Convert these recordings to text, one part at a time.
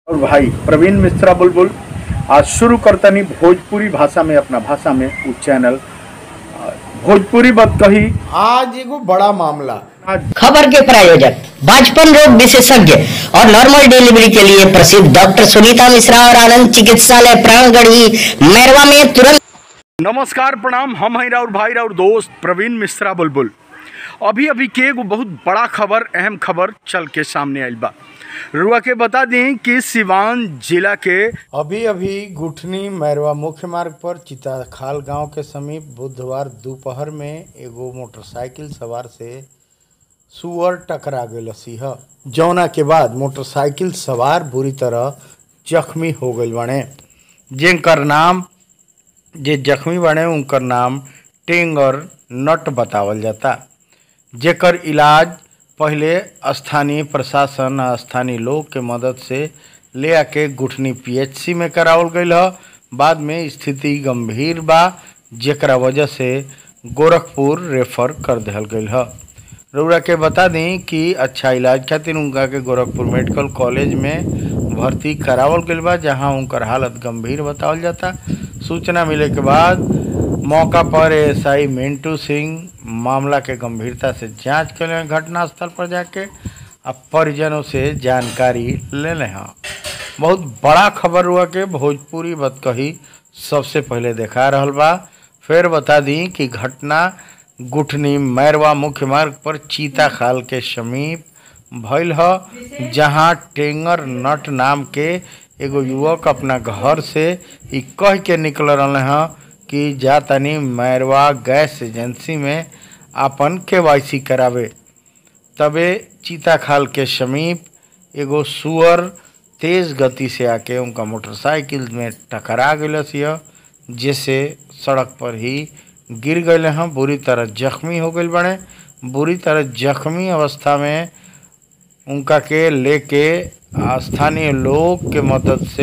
और भाई प्रवीण मिश्रा बुलबुल आज शुरू करतनी भोजपुरी भाषा में अपना भाषा में उ चैनल आ, भोजपुरी बात कही आज एगो बड़ा मामला आज खबर के प्रायोजक बाजपन रोग विशेषज्ञ और नॉर्मल डिलीवरी के लिए प्रसिद्ध डॉक्टर सुनीता मिश्रा और आनंद चिकित्सालय प्राणगढ़ी मैरवा में तुरंत नमस्कार प्रणाम हम हैं राउर भाई राउर दोस्त प्रवीण मिश्रा बुलबुल अभी अभी के एगो बहुत बड़ा खबर अहम खबर चल के सामने आइल बा रुआ के बता दें कि सिवान जिला के अभी अभी गुठनी मैरवा मुख्य मार्ग पर चिताखाल गांव के समीप बुधवार दोपहर में एगो मोटरसाइकिल सवार से सुअर टकरा गई सिंह जौना के बाद मोटरसाइकिल सवार बुरी तरह जख्मी हो गई बने जिनकर नाम जे जख्मी बने उनकर नाम टेंगर नट बतावल जाता जेकर इलाज पहले स्थानीय प्रशासन आ स्थानीय लोग के मदद से ले आके गुठनी पीएचसी में करावल गईल ह बाद में स्थिति गंभीर बा जेकरा वजह से गोरखपुर रेफर कर दिहल गईल ह रउरा के बता दी कि अच्छा इलाज खातिर उनका के गोरखपुर मेडिकल कॉलेज में भर्ती करावल गईल बा जहां उनकर हालत गंभीर बतावल जाता सूचना मिले के बाद मौका पर एएसआई मिंटू सिंह मामला के गंभीरता से जांच कर ले घटनास्थल पर जाके अब परिजनों से जानकारी ले ले हैं बहुत बड़ा खबर हुआ के भोजपुरी बतकही सबसे पहले देखा रहल बा फिर बता दी कि घटना गुठनी मैरवा मुख्य मार्ग पर चीता खाल के समीप भइल ह जहां टेंगर नट नाम के एगो युवक अपना घर से ई कह के निकल रहे हैं कि जा तनी मैरवा गैस एजेंसी में आपन के करावे तबे चीता खाल के समीप एगो सुअर तेज गति से आके उनका मोटरसाइकिल में टकरा गलस यह जिससे सड़क पर ही गिर गए हैं बुरी तरह जख्मी हो गए बने बुरी तरह जख्मी अवस्था में उनका के लेके स्थानीय लोग के मदद से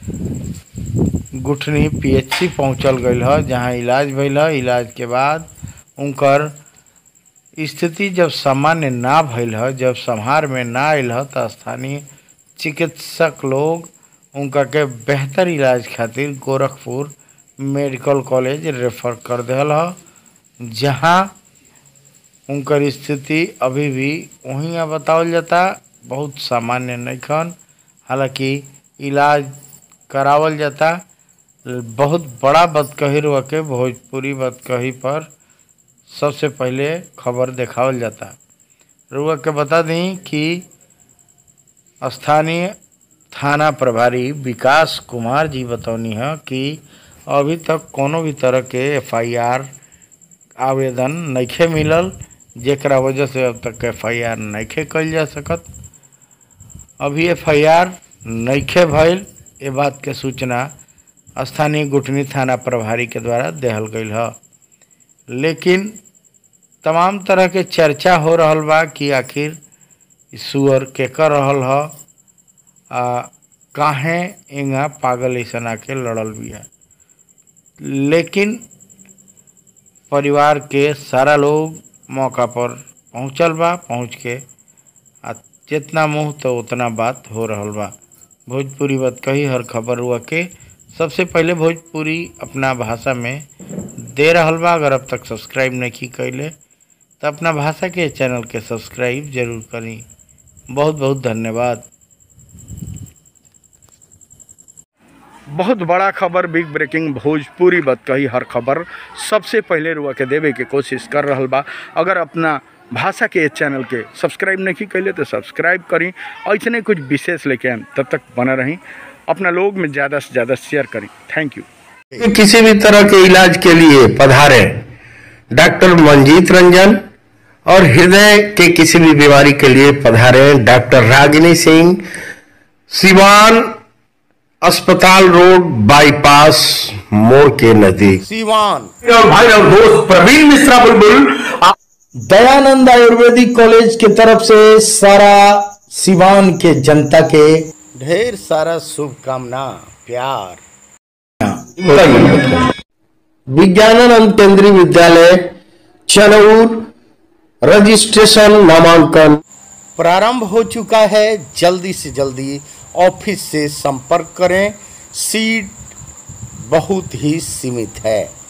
गुठनी पीएचसी पहुंचल गई है जहां इलाज भइल है इलाज के बाद उनकर स्थिति जब सामान्य ना भइल है जब संहार में ना आयल है तो स्थानीय चिकित्सक लोग उनका के बेहतर इलाज खातिर गोरखपुर मेडिकल कॉलेज रेफर कर दिल है जहाँ उनकर स्थिति अभी भी वहीं बतावल जाता बहुत सामान्य नहीं खन हालांकि इलाज करावल जाता बहुत बड़ा बदकही रुआ के भोजपुरी बदकही पर सबसे पहले खबर देखावल जाता रुआ के बता दी कि स्थानीय थाना प्रभारी विकास कुमार जी बतौनी है कि अभी तक कोनो भी तरह के एफआईआर आवेदन नइखे मिलल जेकरा वजह से अब तक एफआईआर नइखे कइल जा सकत अभी एफआईआर नइखे भइल ये बात के सूचना स्थानीय गुटनी थाना प्रभारी के द्वारा देहल गईल ह लेकिन तमाम तरह के चर्चा हो रहल बा कि आखिर इ सुअर के कर रहल ह आ काहे इंगा पागल ऐसा आके लड़ल बिया लेकिन परिवार के सारा लोग मौका पर पहुंचल बा पहुंच के आ जितना मुंह तो उतना बात हो रहल बा भोजपुरी बात कही हर खबर हुआ के सबसे पहले भोजपुरी अपना भाषा में दे रहल बा अगर अब तक सब्सक्राइब नहीं कैले तो अपना भाषा के चैनल के सब्सक्राइब जरूर करी बहुत बहुत धन्यवाद बहुत बड़ा खबर बिग ब्रेकिंग भोजपुरी बात कही हर खबर सबसे पहले रुआ के देवे के कोशिश कर रहल बा अगर अपना भाषा के चैनल के सब्सक्राइब नहीं कैले तो सब्सक्राइब करी ऐसे कुछ विशेष लेके आएम तब तक बना रही अपना लोग में ज़्यादा से ज़्यादा शेयर करी थैंक यू किसी भी तरह के इलाज के लिए पधारे डॉक्टर मंजीत रंजन और हृदय के किसी भी बीमारी के लिए पधारे डॉक्टर रागिनी सिंह सिवान अस्पताल रोड बाईपास मोड़ के नजदीक सीवान और भाई और दोस्त प्रवीण मिश्रा बुलबुल आप दयानंद आयुर्वेदिक कॉलेज के तरफ से सारा सिवान के जनता के ढेर सारा शुभकामना प्यार विज्ञानानंद केंद्रीय विद्यालय चनौर रजिस्ट्रेशन नामांकन प्रारंभ हो चुका है जल्दी से जल्दी ऑफिस से संपर्क करें सीट बहुत ही सीमित है